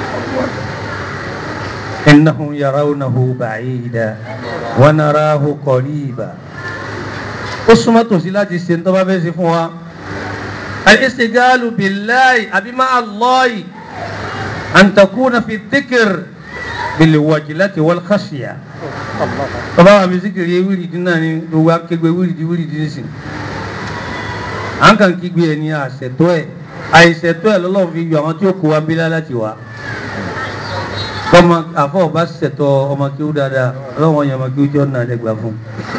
innahum yarawnahu ba'ida wa narahu qariba ó súnmọ́ tòsí láti ṣe ń tọ́ba fẹ́ ṣe fún wa. al-istigalu billahi àbí ma'a Allahi an takuna fi dhikr bil wajlati wal khashya. tọ́ba wa mi zikiri yẹ wíìrì dín náà ni gbogbo akégbé wíìrì dín wíìrì dín sí. à ń kàn kígbe ẹni àṣetọ́ ẹ̀ àìṣètọ́ ẹ̀ lọ́lọ́run fi yọ àwọn tí ó kó wa ń bílá láti wá. bọ́mọ àfọ̀ bá ṣètọ́ ọmọ kí ó dáadáa ọlọ́run yẹn ọmọ kí ó jọ́ náà lẹ́gbàá fún un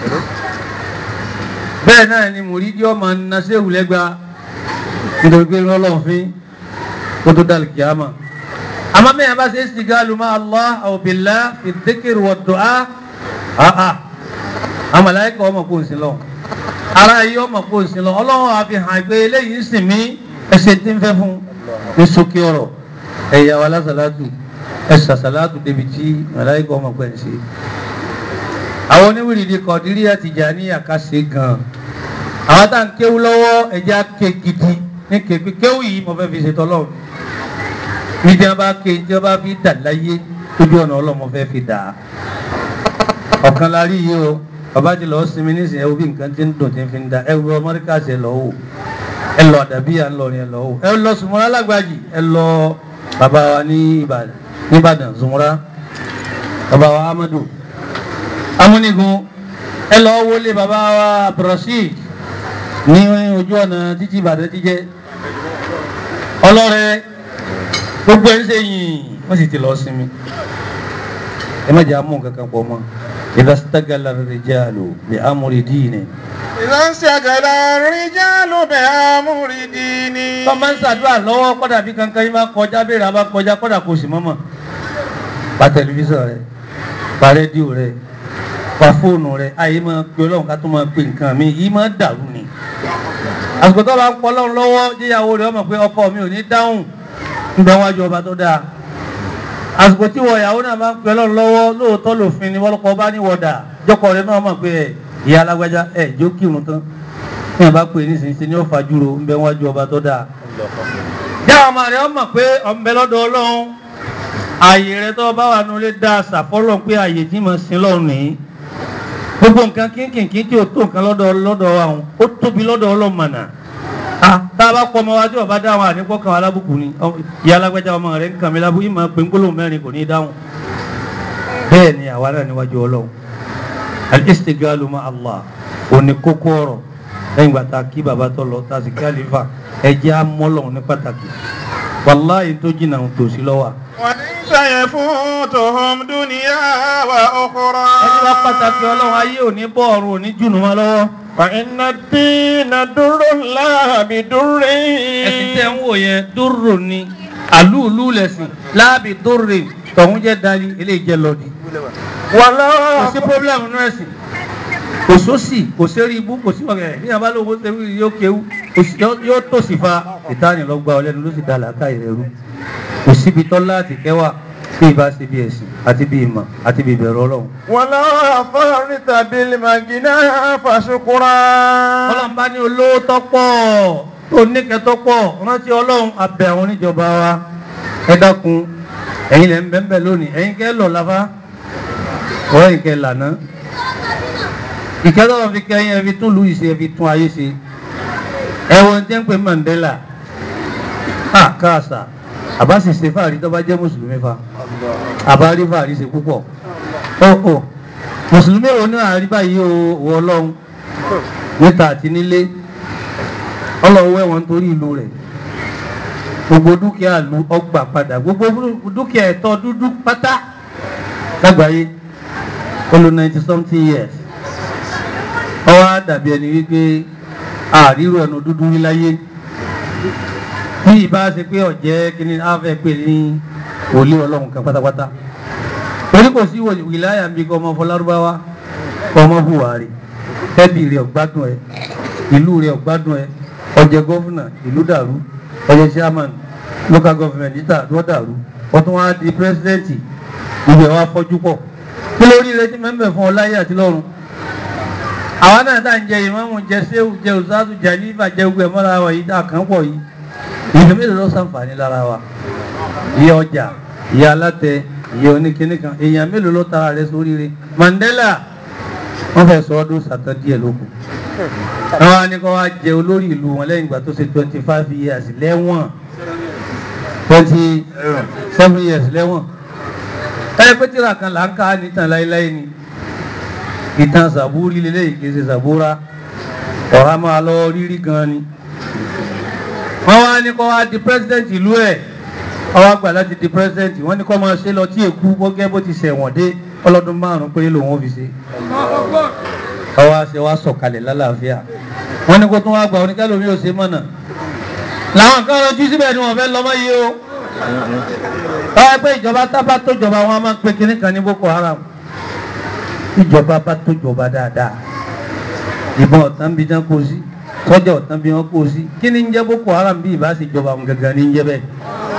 bẹ́ẹ̀ náà ni mùrídìí ọmọ nasewu lẹ́gba nítorí pé lọ́lọ́run fi kó tó dàlù kìámà àmọ́ bẹ́ẹ̀ bá ṣe é sì gáàlù má Allah aw billah fi dhikr wa du'a àà àmàláyíkà ọmọ kò ń sin lọ ara yìí ọmọ kò ń sin lọ ọlọ́run àfi hàn pé eléyìí ń sìn mí ẹsẹ̀ tí ń fẹ́ fún ní sókè ọ̀rọ̀ ẹ̀yà wa lásàlátù ẹ̀sà sàlátù débi tí màláyíkà ọmọ pẹ̀ ń ṣe àwọn oníwìrìdì kọ̀dírí àti Tìjàní àkàṣe gan àwọn tá à ń kéwú lọ́wọ́ ẹja ké gidi ní kéwú kéwú yìí mo fẹ́ fi ṣe tọ́lọ́ ní tí wọ́n bá ké tí wọ́n bá fi dà láyé tójú ọ̀nà ọlọ́mọ fẹ́ fi dà á ọ̀kan la rí yìí o bàbá ti lọ sinmi nísìnyí ẹwú bí nǹkan ti ń dùn tí ń fi ń da ẹwú amẹ́ríkà ṣe lọ wò ẹ lọ àdàbí à ń lọ yẹn lọ wò ẹ lọ sùmọ́lá lágbàjì ẹ lọ bàbá wa ní Ìbàdàn ní Ìbàdàn sùmọ́lá bàbá wa Amadu amúnigun ẹ lọ wọlé bàbá wa Abdulrasheed ní ojú ọ̀nà títí Ìbàdàn ti jẹ́ ọlọ́rẹ́ gbogbo ẹ̀ ń ṣe yìn wọ́n sì ti lọ sinmi ẹ má jẹ́ amú kankan pọ̀ mọ́ ìdá sítagàlà rìjàlù bí amúri díìnì. إذا انشغل الرجال بأمر ديني tọ́ máa ń ṣàdúrà lọ́wọ́ kọ́dà bí kankan yín bá kọjá béèrè àbá kọjá kọ́dà kò sì mọ́mọ́ pa tẹlifíṣàn rẹ pa rédíò rẹ pa fóònù rẹ àyè máa pe ọlọ́run ká tó máa pe nǹkan mi yìí máa dàrú ni àsìkò tó bá ń pọ ọlọ́run lọ́wọ́ jíyàwó rẹ ọmọ pé ọkọ mi ò ní dáhùn nígbà wájú ọba tó dáa àsìkò tí wọ ìyàwó náà máa ń pe ọlọ́run lọ́wọ́ lóòótọ́ lòfin ni wọ́n lọ́kọ́ bá ní wọ̀dà jọkọ rẹ náà mọ̀ pé ẹ ìyá alágbájá ẹ jó kírun tán ní ìbá pè ní sísè ní ọ̀fà júro ń bẹ wájú ọba tó dáa jáwọ́ ọmọ rẹ ọmọ pé ọmọbẹ lọ́dọ̀ ọlọ́run ààyè rẹ tó bá wà nulẹ̀ dáa sàfọ́lọ́ pé ààyè tí mo sin lọ́run nìyí gbogbo nǹkan kínkìnkín tí o tó nǹkan lọ́dọ̀ lọ́dọ̀ àwọn ó tóbi lọ́dọ̀ ọlọ́mọ̀nà ah tá a bá pọ̀ ọmọ wa tí o bá dáhùn àníkọ́ kan alábùkù ni ọ- ìyá alágbèjà ọmọ rẹ̀ ń kàn mí lábú yìí máa pè ń gbólóhùn mẹ́rin kò ní í dáhùn bẹ́ẹ̀ ni àwa náà níwájú ọlọ́run al-istigalu ma Allah òní kókó ọ̀rọ̀ lẹ́yìn gbà tá a kí bàbá tó lọ tá a sì kí àlefa ẹ̀jẹ̀ á mọ́lọ́run ní pàtàkì wàláyé tó jìnnà tòsí lọ́wọ́ وليس يفوتهم دنيا وأخرى ẹni bá pàtàkì ọlọ́run ayé òní bọ́ ọ̀run òní jùnú wọn lọ́wọ́. فإن الدين در لا بدر ẹ̀sìn tẹ́ ń wò yẹn dúró ni àlúùlú lẹ̀sìn láàbì dúró tọ̀hún jẹ́ dali eléyìí jẹ́ lọ́ọ̀dì. ولا kò sí pọ́blẹ́mù nínú ẹ̀sìn kò sósì kò sérí ibú kò sí ọ̀gẹ̀ ní abá lóhun ṣe wí yóò kéwú kò sí- yóò- yóò tòsí fa ìtaní lọ gba ọlẹ́nu ló sì da làákà ìrẹ́rú kò síbi tọ́lá àti kẹwà bí ìbá ṣe bí ẹ̀sìn àti bí ìmọ̀ àti bí ìbẹ̀rù ọlọ́run. ولا فرط بالمجنى فشكرا ọlọ́run bá ní olówó tọ́pọ̀ tó níkẹ́ tọ́pọ̀ rántí ọlọ́run abẹ àwọn oníjọba wa ẹ dákun ẹ̀yin lẹ́ ń bẹ́ ń bẹ́ lónìí ẹ̀yin kẹ́ lọ láfa ọ̀rọ̀ yìí kẹ́ lànà ìkẹ́tọ́ fi kẹ́yìn ẹ fi tún lù ìṣe ẹ fi tún ayé ṣe ẹ wo ní tẹ́ ń pè Mandela ah káàsà àbá sì ṣe fàárí tó bá jẹ́ mùsùlùmí fa àbá rí fàárí ṣe púpọ̀ ó ó mùsùlùmí ò ní àárí báyìí o wọ ọlọ́run níta àti nílé ọlọ́wọ́ ẹ̀wọ̀n nítorí ìlú rẹ̀ gbogbo dúkìá ìlú ọgbà padà gbogbo dúkìá ẹ̀tọ́ dúdú pátá lágbàáyé ó lò ninety something years ọwọ́ á dàbí ẹni wípé àrírò ẹnu dúdú rí láyé bí ìbá ṣe pé ọ̀jẹ́ kíní áfẹ́ pè ní wòlíì ọlọ́run kan pátápátá torí kò sí wìláyà ń bí kọ́ ọmọ fọlárúbáwá kọ́ ọmọ buhari ẹbí rẹ̀ ọ̀gbádùn ẹ ìlú rẹ̀ ọ̀gbádùn ẹ ọjẹ́ gọ́fúnà ìlú dàrú ọjẹ́ chairman local government níta ló dàrú ọtún wá di pírẹsidẹ́ǹtì gbogbo ẹ̀ wá fọ́jú pọ̀ kí lórí rẹ ti mẹ́mbẹ̀ fún ọ láyé àti lọ́run àwa náà tá à ń jẹ ìmáàmù jẹ séwù jẹ òṣàtù jẹ nífà jẹ gbogbo ẹ̀ mọ́ra wa yìí tá a kàn pọ̀ yìí ìfẹ́ mélòó ló sàǹfààní lára wa ìyá ọjà ìyá alátẹ ìyá oníkíní kan èèyàn mélòó ló tara rẹ sórí rẹ Mandela wọ́n fẹ́ sọ ọdún sàtọ́ díẹ̀ lóko àwọn á ní kó wá jẹ olórí ìlú wọn lẹ́yìn ìgbà tó ṣe twenty five years lẹ́wọ̀n twenty seven years lẹ́wọ̀n ẹ pé tíra kan là ń ká nìtàn láéláé ni ìtàn sàbúrí lélẹ́yìn kì í ṣe sàbúrà ọ̀rá máa lọ rírí gan ni wọ́n wá ní kó wá di president ìlú ẹ̀ wọ́n wá gbà láti di president wọ́n ní kó máa ṣe lọ tí èkú gbọ́gẹ́ bó ti ṣẹ̀wọ̀n dé ọlọ́dún márùn-ún péré lòun ò fi ṣe ọwọ́ àṣẹ wa sọ̀kalẹ̀ lálàáfíà wọ́n ní kó tún wá gba oníkálómi ò ṣe mọ̀nà làwọn kan lọ́jú síbẹ̀ ni wọ́n fẹ́ lọ́mọ yìí o báwa pé ìjọba tábà tó jọba wọn a máa pe kinní kan ní Boko Haram ìjọba bá tó jọba dáadáa ìbọn ọ̀tán bí wọ́n kó sí sọ́jà ọ̀tán bí wọ́n kó sí kí ni ń jẹ́ Boko Haram bí ìbá ṣe jọba wọn gangan ní ń jẹ́ bẹ́ẹ̀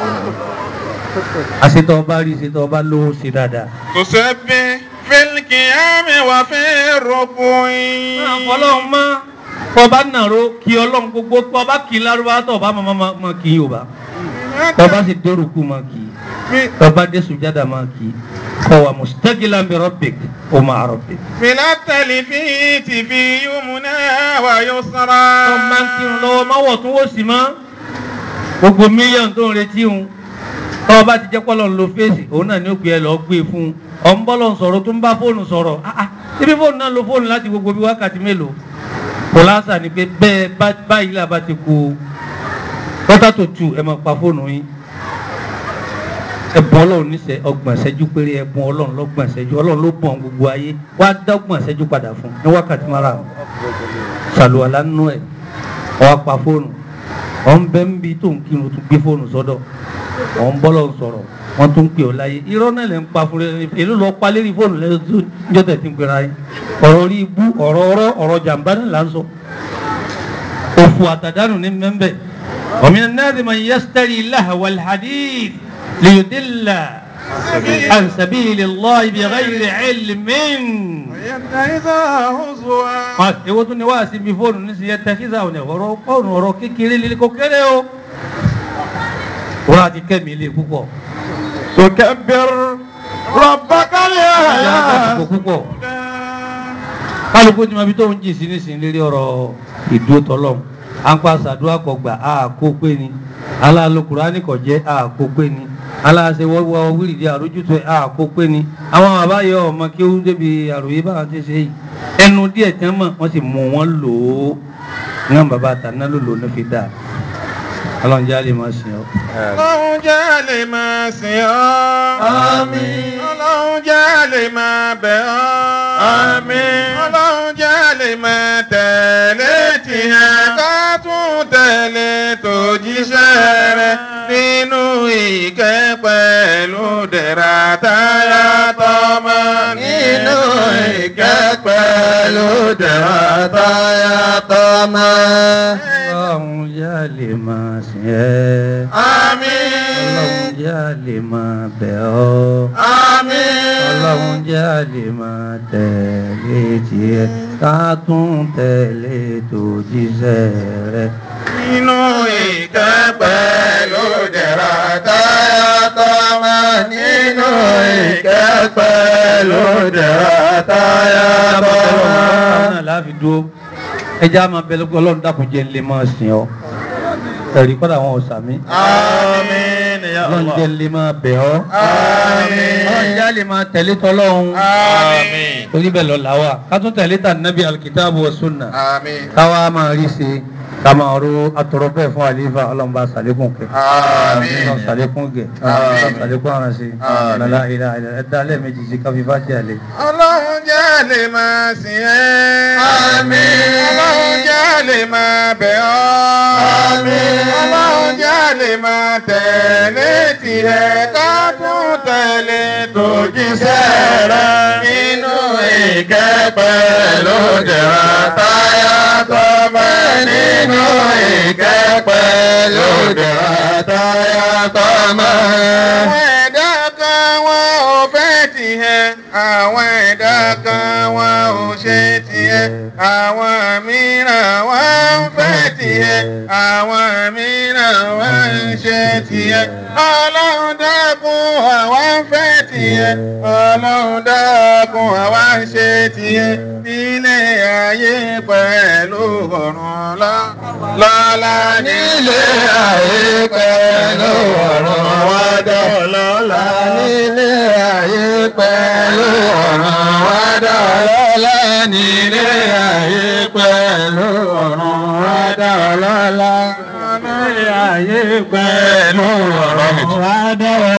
àṣetọ̀ ọba rí ṣetọ̀ ọba lówó ṣe dáadáa. تسبح في القيام وفي الركوع ọlọ́run mọ́ kọba nàró kí ọlọ́run gbogbo kọba kì í lárúbá tó ọba máa ma kì í yorùbá kọba sì dórúkú máa kì í kọba dé sùjádà máa kì í kọwa mustaqilan bi rabbik o máa rabbik. بلا التلفيت في يمنى ويسرى tó máa ń kírun lọ́wọ́ má wọ̀ tún wò sí mọ́ gbogbo mílíọ̀nù tó ń retí òun tó ọba ti jẹ́ pọ́lọ́ ń lo fèsì òun náà ní ó gbé ẹ lọ́ọ́ gbé fún un ọ̀ ń bọ́lọ̀ ń sọ̀rọ̀ tó ń bá fóònù sọ̀rọ̀ ah ah ibi fóònù náà lo fóònù láti gbogbo bí wákàtí mélòó kòláṣà ni pé bẹ́ẹ̀ bá- báyìí là bá ti kú kọ́tà tó tù ẹ máa pa fóònù yín ẹ̀bùn ọlọ́run níṣẹ́ ọgbọ̀n ìṣẹ́jú péré ẹ̀bùn ọlọ́run lọ́gbọ̀n ìṣẹ́jú ọlọ́run ló bọ̀n gbogbo ayé wá dọ́gbọ̀n ìṣẹ́jú padà fún ní wákàtí márùn-ún ṣàlùwàlá nínú ẹ̀ ọwọ́ pa fóònù ọ̀ ń bẹ́ ń bi tó ń kírun tó gbé fóònù sọ́dọ̀ ọ̀ ń bọ́lọ̀ sọ̀rọ̀ wọ́n tún pè ọ́ láyé irọ́ náà lè ń pa fún rẹ èló lọ pa lérí fóònù lẹ́yìn tó níjọ́ tẹ̀ tí ń pera yín ọ̀rọ̀ orí ibú ọ̀rọ̀ ọ̀rọ̀ ọ̀rọ̀ jàǹbá náà là ń sọ òfò àtàdánù ní mẹ́mbẹ́ ومن الناس من يشتري لهو الحديث ليدل عن سبيل الله بغير علم يتخذها هزوا Wá- èwo tún ni wá sí ibi fóònù nísìnyí ẹ tẹkísà òní ọ̀rọ̀ fóònù ọ̀rọ̀ kékeré líle kò kéré o wọ́n á ti kẹ́mi ilé púpọ̀ تكبر ربك ìyá الأعلى àgbàsìkò púpọ̀ kálukú tí ma fi tó ń jìn sí nísìnyí lérí ọ̀rọ̀ ìdúró tọ́lọ́m à ń pa sàdúrà kọ gbà á kó pé ni aláàlókùrá ní kò jẹ́ á kó pé ni aláàṣẹ wọ́wọ́ wíìlì àrójútó á kó pé ni àwọn bàbá yọ ọmọ kí ó débi àròyé báwọn ti ṣe yìí ẹnu díẹ̀ tí wọ́n mọ̀ wọ́n sì mú wọn lò ó ní àwọn bàbá àtàná ló lò ó ní fi dáa ọlọ́run jẹ́ àlè máa sìn ọ́. Ọlọ́run jẹ́ lè máa sìn ọ́. Àmín. Ọlọ́run jẹ́ lè máa bẹ̀ ọ́. Àmín. Ọlọ́run jẹ́ lè máa tẹ̀lé tìyẹn ká tún tẹ̀lé tòjíṣẹ́ rẹ̀ nínú ìkẹ́ pẹ̀lú dẹ̀ra táyà tọmọ. nínú ìkẹ́ pẹ̀lú dẹ̀ra táyà tọmọ. ọlọ́run jẹ́ àlè máa sìn ẹ́. Àmín. ọlọ́run jẹ́ àlè máa bẹ̀ ọ́. Àmín. ọlọ́run jẹ́ àlè máa tẹ̀lé tiẹ̀ ká tún tẹ̀lé tòjíṣẹ́ rẹ̀. nínú ìkẹ́ pẹ̀lú dẹ̀ra táyà tọmọ nínú ìkẹ́ pẹ̀lú dẹ̀ra táyà tọmọ. náà láàfin dúró ẹjẹ́ á máa bẹ lọ́gbọ́n ọlọ́run dákun jẹ́ ńlẹ̀ máa sìn ọ́ ẹ̀rí kọ́dà wọn ò sàmí Àmín ya ọlọ́run Allah. jẹ́ ńlẹ̀ máa bẹ̀ ọ́ Àmín. ọlọ́run jẹ́ àlè máa tẹ̀lé tọ́lọ́run Àmín. torí bẹ́ẹ̀ lọ làwà ká tún tẹ̀lé tà nábì alkitabu wa sunna Àmín. káwa máa rí ṣe ká máa ro atọ̀rọ̀ bẹ́ẹ̀ fún àlífà ọlọ́run bá sàlékún kẹ Àmín. ọlọ́run sàlékún gẹ̀ Àmín. ọlọ́run sàlékún àránṣe ọ̀làlá ilà ilà ẹ̀dá lẹ́ẹ̀mejì sí káfí fàtí àlè. Ọlọ́run jẹ́ lè máa sìn ẹ́. Àmín. Ọlọ́run jẹ́ lè máa bẹ̀ ọ́. Àmín. Ọlọ́run jẹ́ lè máa tẹ̀lé tirẹ̀ ká tún tẹ̀lé tòjíṣẹ́ rẹ̀ nínú ìkẹ́ pẹ̀lú dẹ̀ra táyà tọmọ nínú ìkẹ́ pẹ̀lú dẹ̀ra táyà tọmọ. Àwọn ẹ̀dá kan wọn ò fẹ́ tiẹ̀, àwọn ẹ̀dá kan wọn ò ṣe tiẹ̀, àwọn mìíràn wọn ń fẹ́ tiẹ̀, àwọn mìíràn wọn ń ṣe tiẹ̀. Ọlọ́run dákun àwa ń fẹ́ tiẹ̀, Ọlọ́run dákun àwa ń ṣe tiẹ̀. Nílé ayé pẹ̀lú ọ̀run lọ- lọ́la nílé ayé pẹ̀lú ọ̀run wá dọ̀lọ́la. nílé ayé pẹ̀lú ọ̀run wá dọ̀lọ́la nílé ayé pẹ̀lú ọ̀run wá dọ̀lọ́la. Nílé ayé pẹ̀lú ọ̀run wá dọ̀lọ́la.